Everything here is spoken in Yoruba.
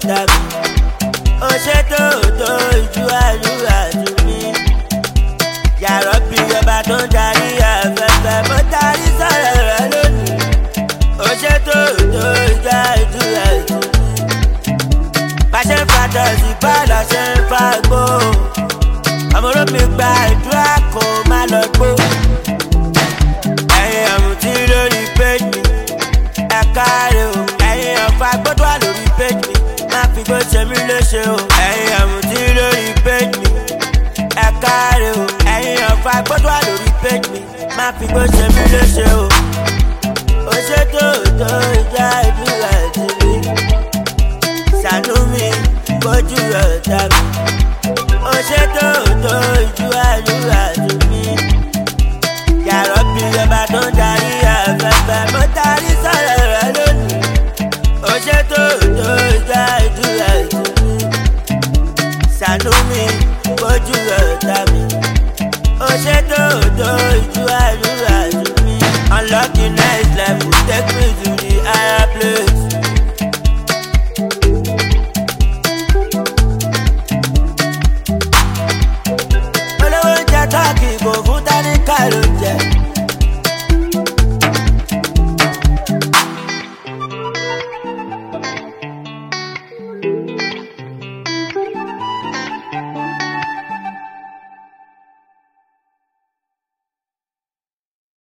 ọ̀tá mi. ó ṣe tó tó ìjú àdúrà tún mi. yàrá bí ọba tó ń darí afẹ́fẹ́ mo tarí sọ̀rọ̀ rẹ lónìí. ó ṣe tó tó ìjú àdúrà tún mi. bá ṣe ń fa tọ̀sí bá lọ ṣe ń fa gbó. ọmọ olómi gba ìdúrà kó má lọ gbó. ẹ̀yin àmùtí lórí péjì ẹ káre o ẹ̀yin ọ̀fà gbọ́dọ̀ wà lórí péjì má fi gbó ṣe mí léṣe o ẹ̀yin àmùtí lórí péjì ẹ káre o ẹ̀yin ọ̀fà gbọ́dọ̀ wà lórí péjì má fi gbó ṣe mí léṣe o ó ṣe tó tó ìjà ìdúrà ti mi ṣàánú mi kójú ọ̀tá mi ó ṣe tó tó ìjà ìdúrà ti mi yàrá bí ọba tó ń darí afẹ́fẹ́ mo tarí sọ̀rọ̀ rẹ lónìí ó ṣe tó tó ìjà ìdúrà ìtùnú ṣàánú mi kójú ọ̀tá mi ó ṣe tó tó